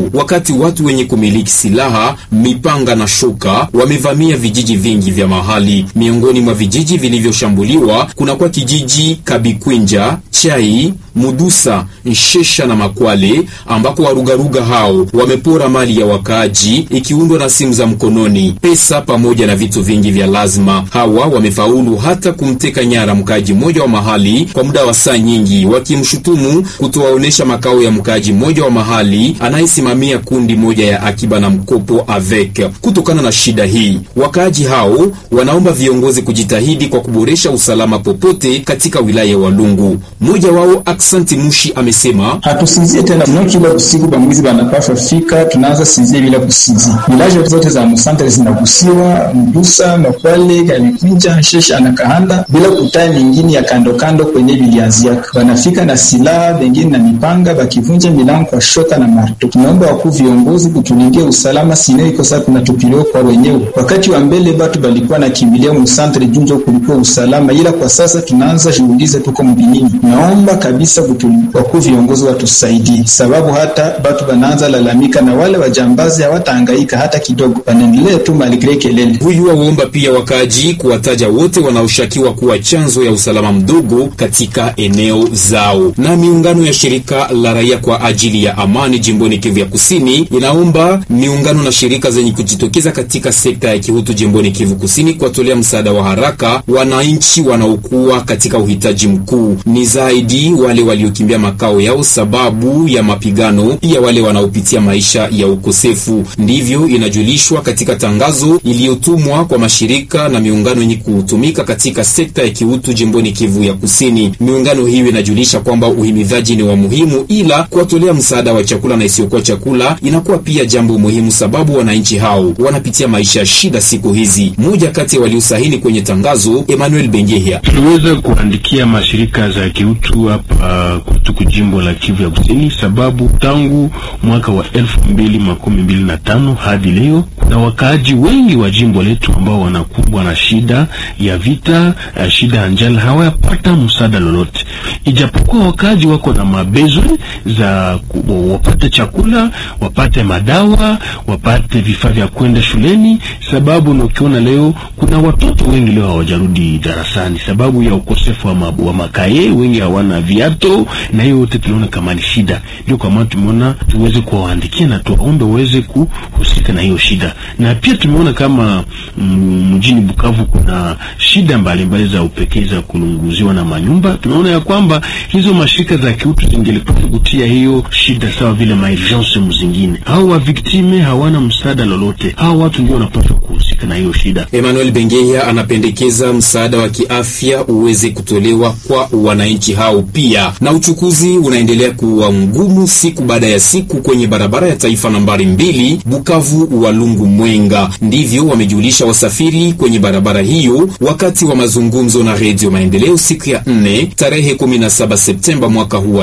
wakati watu wenye kumiliki silaha, mipanga na shoka wamevamia vijiji vingi vya mahali. Miongoni mwa vijiji vilivyoshambuliwa kunakuwa kijiji Kabikwinja, Chai, Mudusa, Nshesha na Makwale ambako warugaruga hao wamepora mali ya wakaaji ikiundwa na simu za mkononi, pesa pamoja na vitu vingi vya lazima. Hawa wamefaulu hata kumteka nyara mkaaji mmoja wa mahali kwa muda wa saa nyingi, wakimshutumu kutowaonesha makao ya mkaaji mmoja wa mahali anayesimamia kundi moja ya akiba na mkopo avec. Kutokana na shida hii, wakaaji hao wanaomba viongozi kujitahidi kwa kuboresha usalama popote katika wilaya ya Walungu. Mmoja wao Aksanti Mushi amesema hatusinzie tena no, kila usiku bamwizi banapashwa fika, tunaanza sinzie bila kusinzia. Vilaji zote za musantre zinagusiwa, Mdusa, Makwale, Galikwinja, Nshesha na Kahanda, bila kutaa mingine ya kando kando kwenye vilianziaka. Banafika na silaha bengine na mipanga, bakivunja milango kwa shoka na marto. Tunaomba wakuu viongozi kutulindia usalama, sino iko sasa tunatupiliwa kwa wenyewe. Wakati wa mbele batu balikuwa na kimbilia musantre junjo kulikuwa usalama, ila kwa sasa tunaanza jiulize tuko mbinini. Naomba kabisa wakuu viongozi watusaidie, sababu hata batu banaanza lalamika na wale wajambazi hawatahangaika hata kidogo, wanaendelea tu maligre kelele. Huyu waomba pia wakaaji kuwataja wote wanaoshukiwa kuwa chanzo ya usalama mdogo katika eneo zao. Na miungano ya shirika la raia kwa ajili ya amani jimboni Kivu ya Kusini inaomba miungano na shirika zenye kujitokeza katika sekta ya kihutu jimboni Kivu Kusini kuwatolea msaada wa haraka wananchi wanaokuwa katika uhitaji mkuu, ni zaidi wale waliokimbia makao yao sababu ya mapigano, pia wale wanaopitia maisha ya ukosefu. Ndivyo inajulishwa katika tangazo iliyotumwa kwa mashirika na miungano yenye kutumika katika sekta ya kiutu jimboni Kivu ya Kusini. Miungano hiyo inajulisha kwamba uhimidhaji ni wa muhimu, ila kuwatolea msaada wa chakula na isiyokuwa chakula inakuwa pia jambo muhimu, sababu wananchi hao wanapitia maisha ya shida siku hizi. Mmoja kati ya waliosahini kwenye tangazo, Emmanuel Bengehia: tuliweza kuandikia mashirika za kiutu hapa kutuku jimbo la Kivu ya Kusini, sababu tangu mwaka wa elfu mbili makumi mbili na tano hadi leo kuna wakaaji wengi wa jimbo letu ambao wanakumbwa na shida ya vita, shida ya njala, hawayapata msaada lolote, ijapokuwa wakaaji wako na mabezo za wapate chakula, wapate madawa, wapate vifaa vya kwenda shuleni, sababu na ukiona leo kuna watoto wengi leo hawajarudi darasani sababu ya ukosefu wa, ma, wa makaye, wengi hawana viato, na hiyo yote tunaona kama ni shida. Ndio kwa maana tumeona tuweze kuwaandikia na tuwaombe waweze kuhusika na hiyo shida, na pia tumeona kama mjini Bukavu kuna shida mbalimbali za upekee za kulunguziwa na manyumba. Tunaona ya kwamba hizo mashirika za kiutu zingelipaswa kutia hiyo shida sawa vile maurgence mzingine. Hao wa viktime hawana msaada lolote, hao watu ndio wanapaswa kuhusika na hiyo shida. Emmanuel Bengeya anapendekeza msaada wa kiafya uweze kutolewa kwa wananchi hao pia. Na uchukuzi unaendelea kuwa ngumu siku baada ya siku kwenye barabara ya taifa nambari mbili Bukavu Walungu Mwenga. Ndivyo wamejulisha wasafiri kwenye barabara hiyo wakati wa mazungumzo na Redio Maendeleo siku ya nne tarehe 17 Septemba mwaka huu wa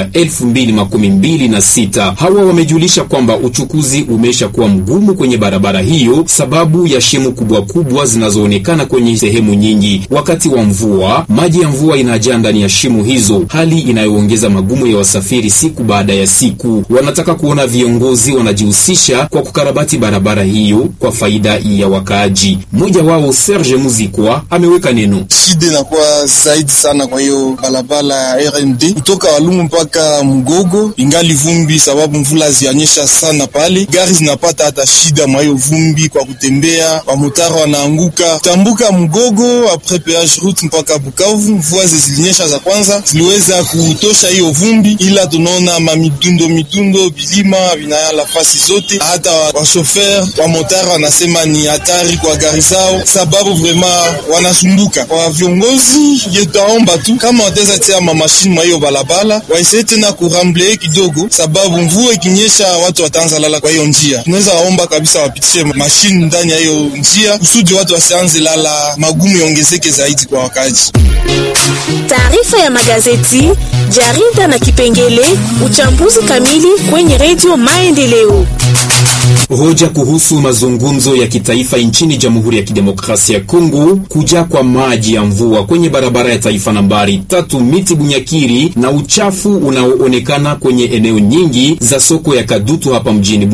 2026. Hawa wamejulisha kwamba uchukuzi umesha kuwa mgumu kwenye barabara hiyo sababu ya shimo kubwa kubwa zinazoonekana kwenye sehemu nyingi. Wakati wa mvua, maji ya mvua inajaa ndani ya shimo hizo, hali inayoongeza magumu ya wasafiri siku baada ya siku. Wanataka kuona viongozi wanajihusisha kwa kukarabati barabara hiyo kwa faida ya wakaaji. Mmoja wao Serge Muzikwa ameweka neno: shida inakuwa zaidi sana kwa hiyo barabara ya RND kutoka Walungu mpaka Mgogo, ingali vumbi sababu mvula zianyesha sana pale, gari zinapata hata shida mwa hiyo vumbi kwa kutembea, wamotara wanaanguka tambuka Mgogo apres peage route mpaka Bukavu. Mvua zilinyesha za kwanza ziliweza kutosha hiyo vumbi, ila tunaona mamitundo mitundo bilima vinayala fasi zote, hata washofer wa motara wanasema ni hatari kwa gari zao, sababu vrema wanasumbuka. Kwa viongozi yetaomba tu kama wataweza tia mamashini mwa hiyo balabala, waisee tena kuramble kidogo, sababu mvua ikinyesha watu wataanza lala kwa hiyo njia. Tunaweza waomba kabisa wapitishe mashini ndani ya hiyo njia kusudi watu wasianze lala, magumu yaongezeke zaidi kwa wakaji. Taarifa ya magazeti, jarida na kipengele uchambuzi kamili kwenye redio Maendeleo. Hoja kuhusu mazungumzo ya kitaifa nchini Jamhuri ya Kidemokrasia ya Kongo, kuja kwa maji ya mvua kwenye barabara ya taifa nambari tatu miti Bunyakiri na uchafu unaoonekana kwenye eneo nyingi za soko ya Kadutu hapa mjini